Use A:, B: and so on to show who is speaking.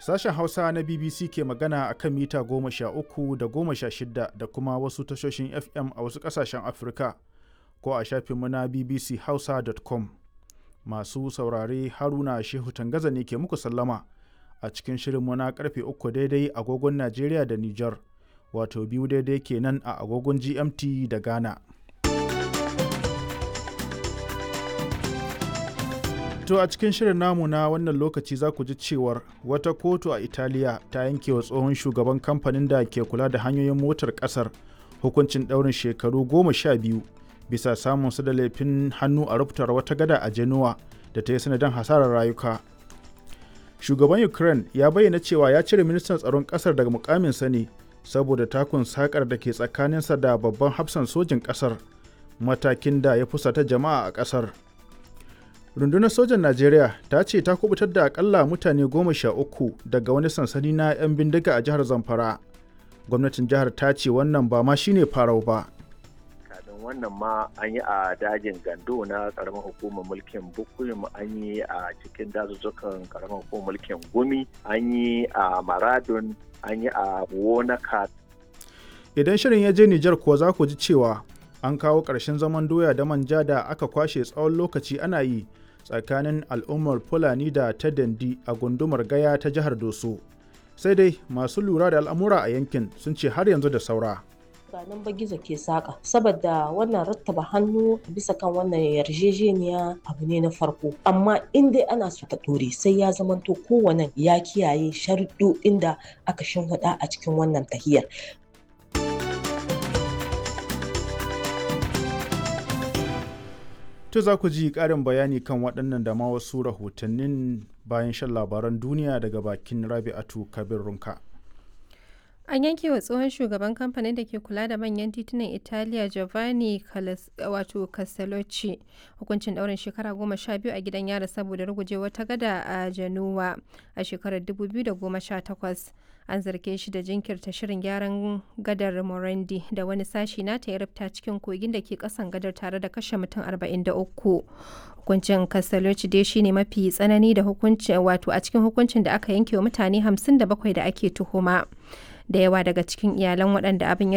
A: Sashen Hausa na BBC ke magana a kan mita goma sha uku da goma sha shida da kuma wasu tashoshin FM a wasu ƙasashen Afirka ko a shafinmu na bbchausa.com. Masu saurare Haruna Shehu Tangaza ne ke muku sallama a cikin shirinmu na karfe uku daidai agogon Najeriya da Nijar, wato biyu daidai kenan a agogon GMT da Ghana. To a cikin shirin namu na wannan lokaci za ku ji cewar wata kotu a Italiya ta yanke wa tsohon shugaban kamfanin da ke kula da hanyoyin motar kasar hukuncin ɗaurin shekaru goma sha biyu bisa samun su da laifin hannu a rubutar wata gada a Genoa da ta yi sanadin hasarar rayuka. Shugaban Ukraine ya bayyana cewa ya cire ministan tsaron kasar daga mukaminsa ne saboda takun sakar da ke tsakaninsa da babban hafsan sojin kasar matakin da ya fusata jama'a a kasar. rundunar sojan najeriya ta ce ta kubutar da akalla mutane goma sha uku daga wani sansani na 'yan bindiga a jihar zamfara gwamnatin jihar ta ce wannan ba ma shine farau ba
B: kafin wannan ma an yi a dajin gando na karamar hukumar mulkin bukuyum an yi a cikin dazuzzukan karamar hukumar mulkin gumi an yi a maradun an yi a wonaka
A: idan shirin ya je nijar kuwa za ku ji cewa an kawo ƙarshen zaman doya da manja da aka kwashe tsawon lokaci ana yi tsakanin al'ummar fulani da ta dandi a gundumar gaya ta jihar doso sai dai masu lura da al'amura a yankin sun ce har yanzu da saura
C: nan ba gizo ke saka saboda wannan rattaba hannu bisa kan wannan yarjejeniya abu ne na farko amma in dai ana so ta dore sai ya zamanto kowane ya kiyaye sharuɗoɗin da aka shimfiɗa a cikin wannan tahiyar
A: To za ku ji ƙarin bayani kan waɗannan da ma wasu rahotannin bayan shan labaran duniya daga bakin Rabi'atu Kabir Runka.
D: An yanke wa tsohon shugaban kamfanin da ke kula da manyan titunan Italiya Giovanni wato Castellucci hukuncin ɗaurin shekara goma sha biyu a gidan yara saboda ruguje wata gada a Januwa a shekarar 2018. An zarge shi da jinkirta shirin gyaran gadar Morandi da wani sashi nata ya rufta cikin kogin da ke kasan gadar tare da kashe mutum 43. Hukuncin Castellucci dai shine mafi tsanani da hukuncin wato a cikin hukuncin da aka yanke wa mutane 57 da ake tuhuma. da yawa daga cikin iyalan waɗanda abin ya